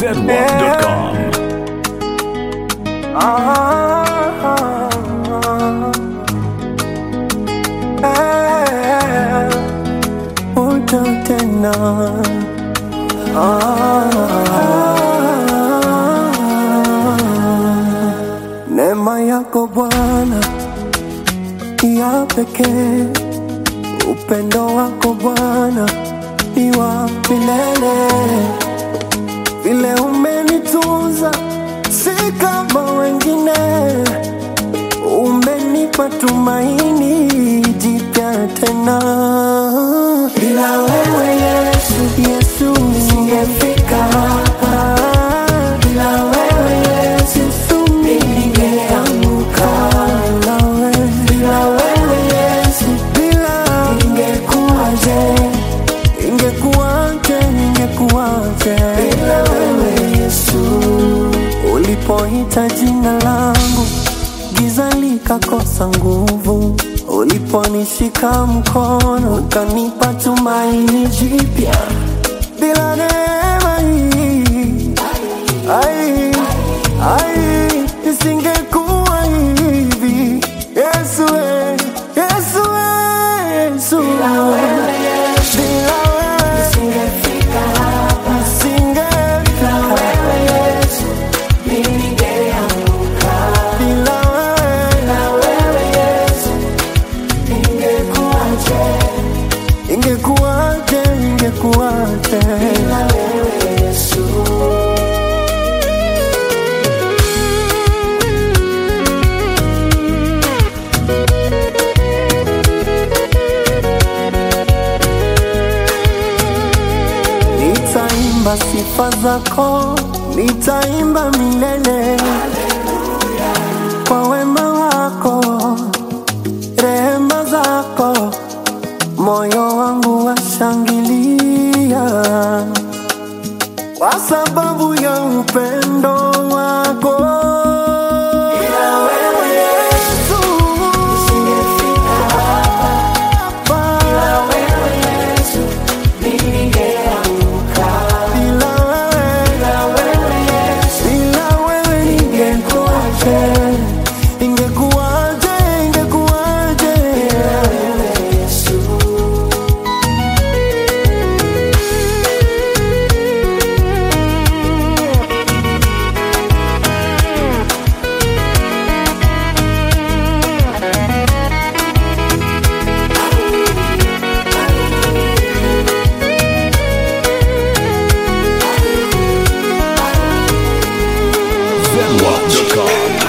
zedwap.com. Uta tena Neema yako Bwana ya pekee, upendo wako Bwana ni wa milele, vile umenitunza si kama wengine umenipa tumaini jipya tena. Bila wewe Yesu, Yesu singefika hapa. Bila wewe Yesu, Yesu ningeanguka. Bila wewe, bila wewe Yesu, bila ingekuwaje, ingekuwaje, ingekuwaje bila wewe Yesu ulipoita jina langu giza likakosa nguvu, uliponishika mkono ukanipa tumaini jipya. Bila neema hii ai, ai, isingekuwa hivi. Yesu, we, Yesu, we, Yesu, bila wewe nisingefika hapa, nisingefika bila wewe ingekuwaje, ingekuwaje bila wewe Yesu. Nitaimba sifa zako, nitaimba milele kwa wema wako, rehema zako, moyo wangu washangilia kwa sababu ya upendo wako. Bila wewe Yesu, nisingefika hapa. Bila wewe Yesu, ningeanguka. Bila wewe, bila wewe Yesu, bila wewe ningekuwaje, ingekuwaje, ingekuwaje bila wewe Yesu. zedwap.com.